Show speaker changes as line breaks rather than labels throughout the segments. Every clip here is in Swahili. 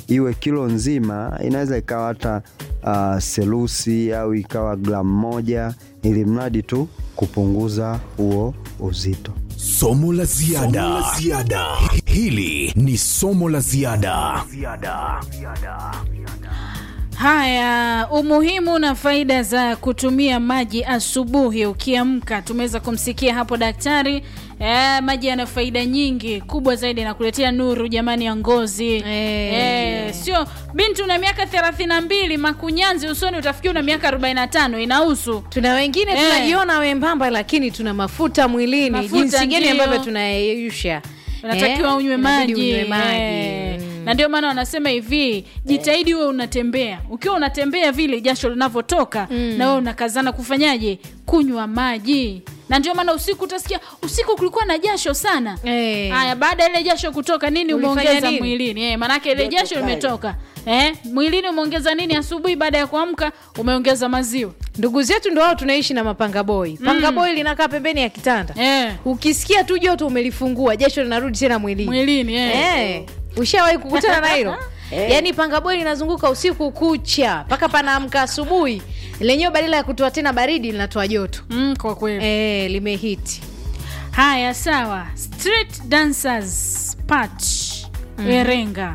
iwe kilo nzima, inaweza ikawa hata uh, selusi au ikawa gramu moja, ili mradi tu kupunguza huo uzito.
Somo la ziada. Hili ni somo la ziada.
Haya, umuhimu na faida za kutumia maji asubuhi ukiamka. Tumeweza kumsikia hapo daktari. E, maji yana faida nyingi, kubwa zaidi nakuletea nuru jamani ya ngozi
Eh.
e, sio binti una miaka 32 makunyanzi usoni utafikia una miaka 45 inahusu
tuna wengine
Eh.
tunajiona wembamba lakini tuna mafuta mwilini
Mafuta
jinsi gani
ndio.
ambavyo tunayeyusha
unatakiwa unywe
Inabidi
maji,
unywe maji.
Eh.
Mm.
na ndio maana wanasema hivi jitahidi uwe unatembea ukiwa unatembea vile jasho linavyotoka na wewe unakazana kufanyaje kunywa maji na ndio maana usiku utasikia usiku kulikuwa na jasho sana
Eh.
haya baada ya ile jasho kutoka nini
Ulifanya
umeongeza
nini?
mwilini eh, maanake ile jasho limetoka eh, mwilini umeongeza nini asubuhi baada ya kuamka umeongeza maziwa
ndugu zetu ndo wao tunaishi na mapanga boy panga boy linakaa pembeni ya kitanda
eh,
ukisikia tu joto umelifungua jasho linarudi tena mwilini
mwilini eh.
Eh, ushawahi kukutana na hilo yaani pangaboi linazunguka usiku kucha mpaka panaamka asubuhi lenyewe badala ya kutoa tena baridi linatoa joto
Mm, kwa kweli
eh, limehiti
Haya, sawa. Street Dancers Patch Iringa.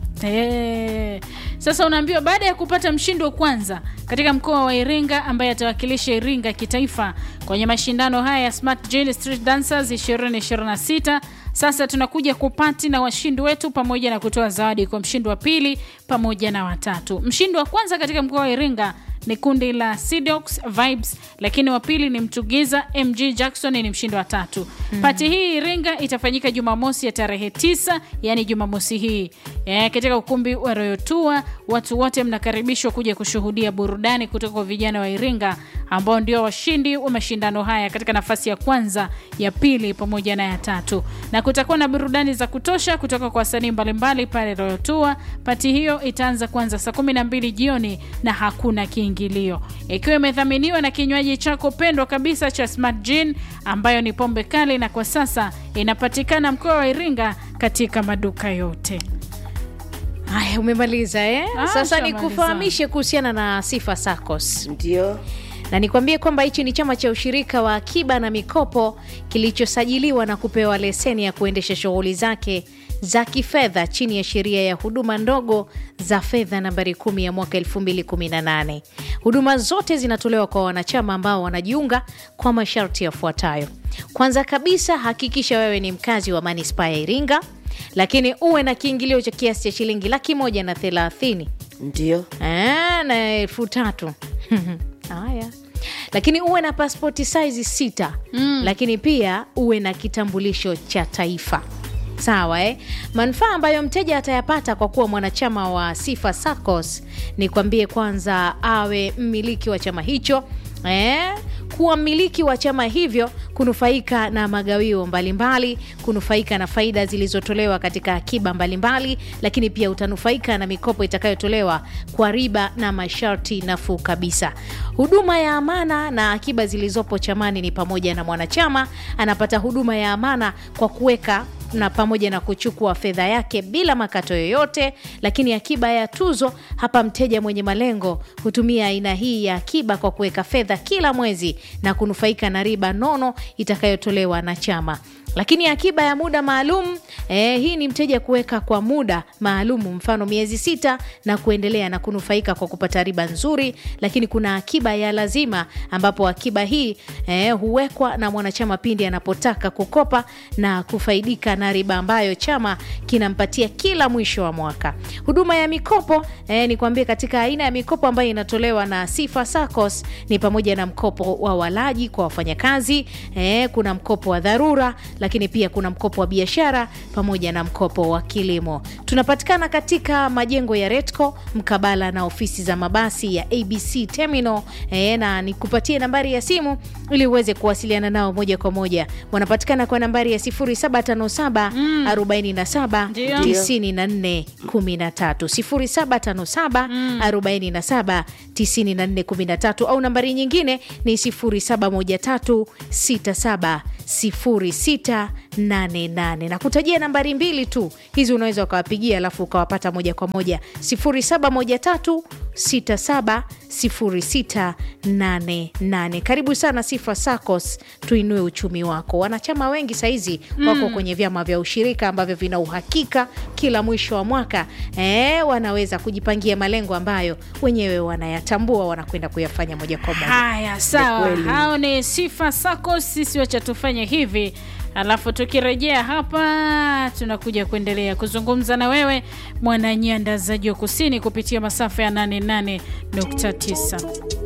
Eh, sasa unaambiwa baada ya kupata mshindi wa kwanza katika mkoa wa Iringa ambaye atawakilisha Iringa kitaifa kwenye mashindano haya ya Smart Gene Street Dancers 2026 sasa tunakuja kupati na washindi wetu pamoja na kutoa zawadi kwa mshindi wa pili pamoja na watatu. Mshindi wa kwanza katika mkoa wa Iringa ni kundi la Sidox Vibes, lakini wa pili ni Mtugiza MG Jackson ni mshindi wa tatu. Pati hii Iringa itafanyika Jumamosi ya tarehe tisa, yani Jumamosi hii e, katika ukumbi wa Royal Tour. Watu wote mnakaribishwa kuja kushuhudia burudani kutoka kwa vijana wa Iringa ambao ndio washindi wa mashindano haya katika nafasi ya kwanza, ya pili pamoja na ya tatu, na kutakuwa na burudani za kutosha kutoka kwa wasanii mbalimbali pale Royal Tour. Pati hiyo itaanza kuanza saa kumi na mbili jioni na hakuna kiingilio, ikiwa imedhaminiwa na kinywaji chako pendwa kabisa cha Smart Gin ambayo ni pombe kali, na kwa sasa inapatikana mkoa wa Iringa katika maduka yote.
haya umemaliza eh?
Ah,
sasa
shamaliza.
nikufahamishe kuhusiana na sifa sacos
Ndio.
na nikwambie kwamba hichi ni chama cha ushirika wa akiba na mikopo kilichosajiliwa na kupewa leseni ya kuendesha shughuli zake za kifedha chini ya sheria ya huduma ndogo za fedha nambari 10 ya mwaka 2018. Huduma zote zinatolewa kwa wanachama ambao wanajiunga kwa masharti yafuatayo. Kwanza kabisa, hakikisha wewe ni mkazi wa manispaa ya Iringa, lakini uwe na kiingilio cha kiasi cha shilingi laki moja na thelathini
Ndio.
Ah, na elfu tatu haya lakini uwe na paspoti saizi sita mm. lakini pia uwe na kitambulisho cha taifa sawa eh? manufaa ambayo mteja atayapata kwa kuwa mwanachama wa sifa sacos ni kwambie kwanza awe mmiliki wa chama hicho eh? kuwa mmiliki wa chama hivyo kunufaika na magawio mbalimbali kunufaika na faida zilizotolewa katika akiba mbalimbali lakini pia utanufaika na mikopo itakayotolewa kwa riba na masharti nafuu kabisa huduma ya amana na akiba zilizopo chamani ni pamoja na mwanachama anapata huduma ya amana kwa kuweka na pamoja na kuchukua fedha yake bila makato yoyote lakini akiba ya tuzo hapa mteja mwenye malengo hutumia aina hii ya akiba kwa kuweka fedha kila mwezi na kunufaika na riba nono itakayotolewa na chama lakini akiba ya muda maalum eh, hii ni mteja kuweka kwa muda maalum mfano miezi sita na kuendelea na kunufaika kwa kupata riba nzuri lakini kuna akiba ya lazima ambapo akiba hii eh, huwekwa na mwanachama pindi anapotaka kukopa na kufaidika na riba ambayo chama kinampatia kila mwisho wa mwaka huduma ya mikopo eh, ni kuambia katika aina ya mikopo ambayo inatolewa na sifa sacos ni pamoja na mkopo wa walaji kwa wafanyakazi eh, kuna mkopo wa dharura lakini pia kuna mkopo wa biashara pamoja na mkopo wa kilimo tunapatikana katika majengo ya retco mkabala na ofisi za mabasi ya abc terminal e, na nikupatie nambari ya simu ili uweze kuwasiliana nao moja kwa moja wanapatikana kwa nambari ya 0757 0757 47
Ndio.
94 13 0757 47 94 13 au nambari nyingine ni 0713 67 0688 na kutajia nambari mbili tu hizi unaweza ukawapigia alafu ukawapata moja kwa moja 0713 670688 karibu sana sifa sacos tuinue uchumi wako wanachama wengi sahizi wako kwenye vyama vya ushirika ambavyo vina uhakika kila mwisho wa mwaka eh, wanaweza kujipangia malengo ambayo wenyewe wanayatambua wanakwenda kuyafanya moja kwa moja
haya sawa
kweli.
hao ni sifa sako sisi wacha tufanye hivi alafu tukirejea hapa tunakuja kuendelea kuzungumza na wewe mwananyandazaji wa kusini kupitia masafa ya 88.9